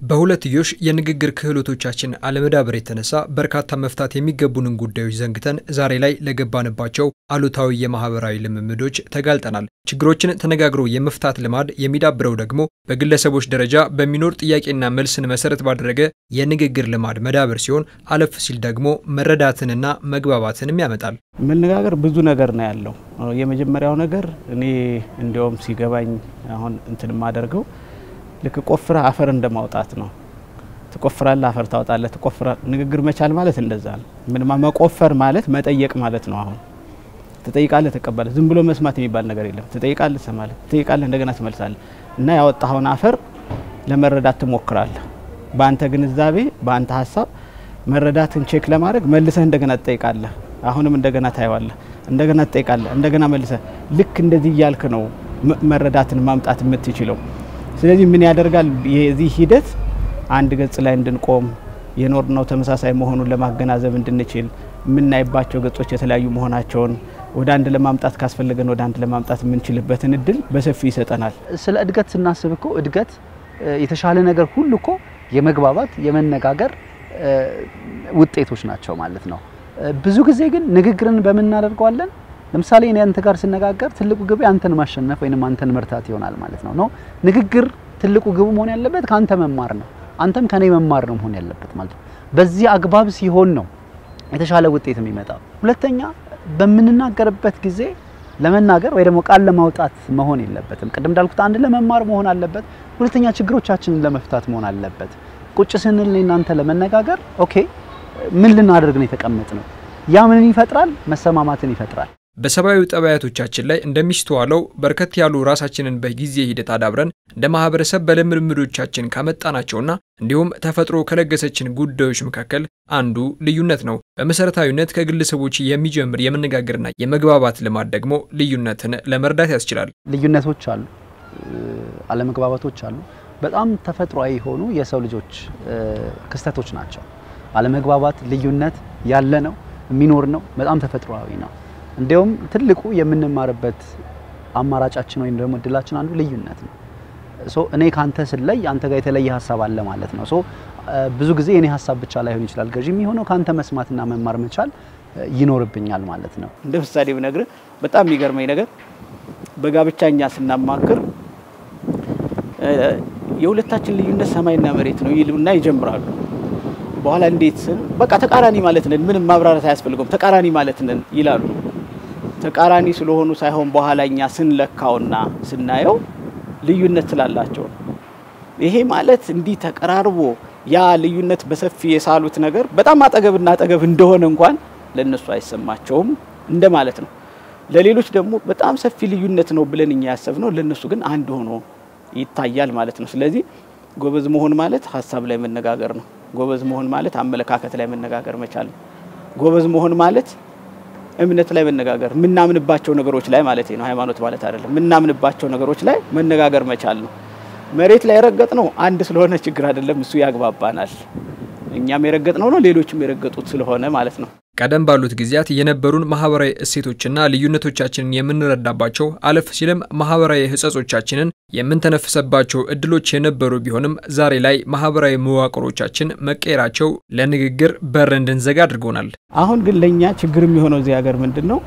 በሁለትዮሽ የንግግር ክህሎቶቻችን አለመዳበር የተነሳ በርካታ መፍታት የሚገቡንን ጉዳዮች ዘንግተን ዛሬ ላይ ለገባንባቸው አሉታዊ የማህበራዊ ልምምዶች ተጋልጠናል። ችግሮችን ተነጋግሮ የመፍታት ልማድ የሚዳብረው ደግሞ በግለሰቦች ደረጃ በሚኖር ጥያቄና መልስን መሰረት ባደረገ የንግግር ልማድ መዳበር ሲሆን አለፍ ሲል ደግሞ መረዳትንና መግባባትንም ያመጣል። መነጋገር ብዙ ነገር ነው ያለው። የመጀመሪያው ነገር እኔ እንዲያውም ሲገባኝ አሁን እንትን የማደርገው ልክ ቆፍረ አፈር እንደማውጣት ነው። ትቆፍራለህ፣ አፈር ታወጣለህ። ትቆፍራ ንግግር መቻል ማለት እንደዛ ነው። ምንማ መቆፈር ማለት መጠየቅ ማለት ነው። አሁን ትጠይቃለህ፣ ትቀበላለህ። ዝም ብሎ መስማት የሚባል ነገር የለም። ትጠይቃለህ፣ ትሰማለህ፣ ትጠይቃለህ፣ እንደገና ትመልሳለህ እና ያወጣኸውን አፈር ለመረዳት ትሞክራለህ። በአንተ ግንዛቤ፣ በአንተ ሀሳብ መረዳትን ቼክ ለማድረግ መልሰህ እንደገና ትጠይቃለህ። አሁንም እንደገና ታየዋለህ፣ እንደገና ትጠይቃለህ፣ እንደገና መልሰህ ልክ እንደዚህ እያልክ ነው መረዳትን ማምጣት የምትችለው። ስለዚህ ምን ያደርጋል? የዚህ ሂደት አንድ ገጽ ላይ እንድንቆም የኖርነው ተመሳሳይ መሆኑን ለማገናዘብ እንድንችል የምናይባቸው ገጾች የተለያዩ መሆናቸውን ወደ አንድ ለማምጣት ካስፈለገን ወደ አንድ ለማምጣት የምንችልበትን እድል በሰፊው ይሰጠናል። ስለ እድገት ስናስብ እኮ እድገት የተሻለ ነገር ሁሉ እኮ የመግባባት የመነጋገር ውጤቶች ናቸው ማለት ነው። ብዙ ጊዜ ግን ንግግርን በምን እናደርገዋለን? ለምሳሌ እኔ አንተ ጋር ስነጋገር ትልቁ ግብ አንተን ማሸነፍ ወይንም አንተን መርታት ይሆናል ማለት ነው። ነው ንግግር ትልቁ ግቡ መሆን ያለበት ከአንተ መማር ነው። አንተም ከኔ መማር ነው መሆን ያለበት ማለት ነው። በዚህ አግባብ ሲሆን ነው የተሻለ ውጤት የሚመጣው። ሁለተኛ በምንናገርበት ጊዜ ለመናገር ወይ ደግሞ ቃል ለማውጣት መሆን የለበትም። ቅድም እንዳልኩት አንድ ለመማር መሆን አለበት። ሁለተኛ ችግሮቻችንን ለመፍታት መሆን አለበት። ቁጭ ስንል እናንተ ለመነጋገር ኦኬ፣ ምን ልናደርግ ነው የተቀመጥ ነው? ያ ምንን ይፈጥራል? መሰማማትን ይፈጥራል። በሰብአዊ ጠባያቶቻችን ላይ እንደሚስተዋለው በርከት ያሉ ራሳችንን በጊዜ ሂደት አዳብረን እንደ ማህበረሰብ በልምምዶቻችን ካመጣናቸውና እንዲሁም ተፈጥሮ ከለገሰችን ጉዳዮች መካከል አንዱ ልዩነት ነው። በመሰረታዊነት ከግለሰቦች የሚጀምር የመነጋገርና የመግባባት ልማድ ደግሞ ልዩነትን ለመርዳት ያስችላል። ልዩነቶች አሉ፣ አለመግባባቶች አሉ። በጣም ተፈጥሯዊ የሆኑ የሰው ልጆች ክስተቶች ናቸው። አለመግባባት፣ ልዩነት ያለ ነው፣ የሚኖር ነው፣ በጣም ተፈጥሯዊ ነው። እንዲያውም ትልቁ የምንማርበት አማራጫችን ወይም ደግሞ እድላችን አንዱ ልዩነት ነው። ሶ እኔ ካንተ ስለይ አንተ ጋር የተለየ ሀሳብ አለ ማለት ነው። ሶ ብዙ ጊዜ የኔ ሀሳብ ብቻ ላይሆን ይችላል ገዢ የሚሆነው ካንተ መስማትና መማር መቻል ይኖርብኛል ማለት ነው። እንደ ምሳሌ ብነግርህ በጣም የሚገርመኝ ነገር በጋብቻ እኛ ስናማክር የሁለታችን ልዩነት ሰማይና መሬት ነው ይሉና ይጀምራሉ። በኋላ እንዴት በቃ ተቃራኒ ማለት ነን፣ ምንም ማብራራት አያስፈልገውም፣ ተቃራኒ ማለት ነን ይላሉ። ተቃራኒ ስለሆኑ ሳይሆን በኋላ እኛ ስንለካውና ስናየው ልዩነት ስላላቸው ነው። ይሄ ማለት እንዲህ ተቀራርቦ ያ ልዩነት በሰፊ የሳሉት ነገር በጣም አጠገብና አጠገብ እንደሆነ እንኳን ለእነሱ አይሰማቸውም እንደማለት ነው። ለሌሎች ደግሞ በጣም ሰፊ ልዩነት ነው ብለን እኛ ያሰብነው ለእነሱ ግን አንድ ሆኖ ይታያል ማለት ነው። ስለዚህ ጎበዝ መሆን ማለት ሀሳብ ላይ መነጋገር ነው። ጎበዝ መሆን ማለት አመለካከት ላይ መነጋገር መቻል ነው። ጎበዝ መሆን ማለት እምነት ላይ መነጋገር የምናምንባቸው ነገሮች ላይ ማለት ነው። ሃይማኖት ማለት አይደለም። የምናምንባቸው ነገሮች ላይ መነጋገር መቻል ነው። መሬት ላይ የረገጥ ነው አንድ ስለሆነ ችግር አይደለም፣ እሱ ያግባባናል። እኛም የረገጥ ነው ነው ሌሎችም የረገጡት ስለሆነ ማለት ነው። ቀደም ባሉት ጊዜያት የነበሩን ማህበራዊ እሴቶችና ልዩነቶቻችንን የምንረዳባቸው አለፍ ሲልም ማህበራዊ ሕጸጾቻችንን የምንተነፍሰባቸው እድሎች የነበሩ ቢሆንም ዛሬ ላይ ማህበራዊ መዋቅሮቻችን መቀየራቸው ለንግግር በር እንድንዘጋ አድርጎናል። አሁን ግን ለእኛ ችግር የሚሆነው እዚህ ሀገር ምንድን ነው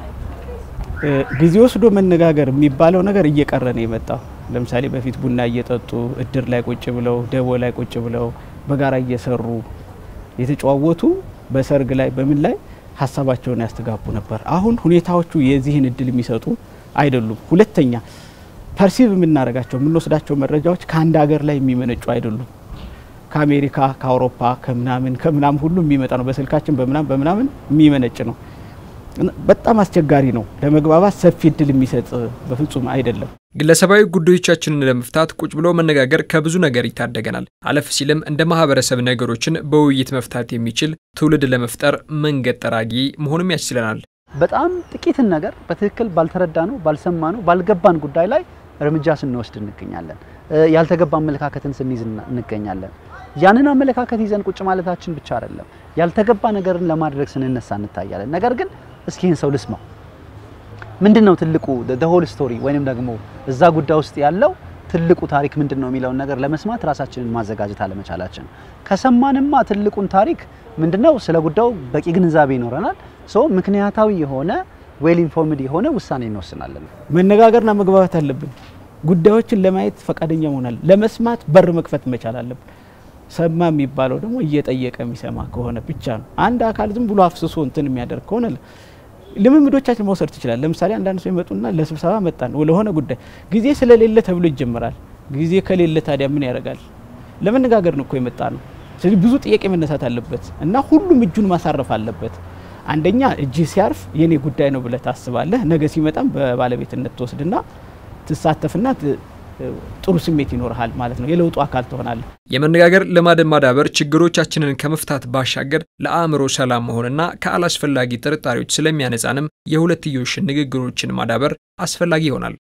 ጊዜ ወስዶ መነጋገር የሚባለው ነገር እየቀረ ነው የመጣው። ለምሳሌ በፊት ቡና እየጠጡ እድር ላይ ቁጭ ብለው ደቦ ላይ ቁጭ ብለው በጋራ እየሰሩ የተጨዋወቱ በሰርግ ላይ በምን ላይ ሀሳባቸውን ያስተጋቡ ነበር። አሁን ሁኔታዎቹ የዚህን እድል የሚሰጡ አይደሉም። ሁለተኛ ፐርሲቭ የምናደርጋቸው የምንወስዳቸው መረጃዎች ከአንድ ሀገር ላይ የሚመነጩ አይደሉም። ከአሜሪካ፣ ከአውሮፓ፣ ከምናምን ከምናምን ሁሉ የሚመጣ ነው። በስልካችን በምናምን በምናምን የሚመነጭ ነው። በጣም አስቸጋሪ ነው። ለመግባባት ሰፊ እድል የሚሰጥ በፍጹም አይደለም። ግለሰባዊ ጉዳዮቻችንን ለመፍታት ቁጭ ብሎ መነጋገር ከብዙ ነገር ይታደገናል። አለፍ ሲልም እንደ ማህበረሰብ ነገሮችን በውይይት መፍታት የሚችል ትውልድ ለመፍጠር መንገድ ጠራጊ መሆኑም ያስችለናል። በጣም ጥቂትን ነገር በትክክል ባልተረዳ ነው ባልሰማ ነው ባልገባን ጉዳይ ላይ እርምጃ ስንወስድ እንገኛለን። ያልተገባ አመለካከትን ስንይዝ እንገኛለን። ያንን አመለካከት ይዘን ቁጭ ማለታችን ብቻ አይደለም፣ ያልተገባ ነገርን ለማድረግ ስንነሳ እንታያለን። ነገር ግን እስኪ ይህን ሰው ልስማው ምንድን ነው ትልቁ ሆል ስቶሪ ወይንም ደግሞ እዛ ጉዳይ ውስጥ ያለው ትልቁ ታሪክ ምንድን ነው የሚለውን ነገር ለመስማት ራሳችንን ማዘጋጀት አለመቻላችን። ከሰማንማ ትልቁን ታሪክ ምንድነው ስለ ጉዳዩ በቂ ግንዛቤ ይኖረናል። ሶ ምክንያታዊ የሆነ ዌል ኢንፎርምድ የሆነ ውሳኔ እንወስናለን። መነጋገርና መግባባት አለብን። ጉዳዮችን ለማየት ፈቃደኛ መሆናል። ለመስማት በር መክፈት መቻል አለብን። ሰማ የሚባለው ደግሞ እየጠየቀ የሚሰማ ከሆነ ብቻ ነው። አንድ አካል ዝም ብሎ አፍስሶ እንትን የሚያደርግ ከሆነ ልምምዶቻችን መውሰድ ትችላል። ለምሳሌ አንዳንድ ሰው ይመጡና ለስብሰባ መጣን ለሆነ ጉዳይ ጊዜ ስለሌለ ተብሎ ይጀምራል። ጊዜ ከሌለ ታዲያ ምን ያደርጋል? ለመነጋገር ነው እኮ የመጣ ነው። ስለዚህ ብዙ ጥያቄ መነሳት አለበት እና ሁሉም እጁን ማሳረፍ አለበት። አንደኛ እጅ ሲያርፍ የኔ ጉዳይ ነው ብለህ ታስባለህ። ነገ ሲመጣም በባለቤትነት ትወስድና ትሳተፍና ጥሩ ስሜት ይኖርሃል ማለት ነው። የለውጡ አካል ትሆናለህ። የመነጋገር ልማድን ማዳበር ችግሮቻችንን ከመፍታት ባሻገር ለአእምሮ ሰላም መሆንና ከአላስፈላጊ ጥርጣሬዎች ስለሚያነጻንም የሁለትዮሽ ንግግሮችን ማዳበር አስፈላጊ ይሆናል።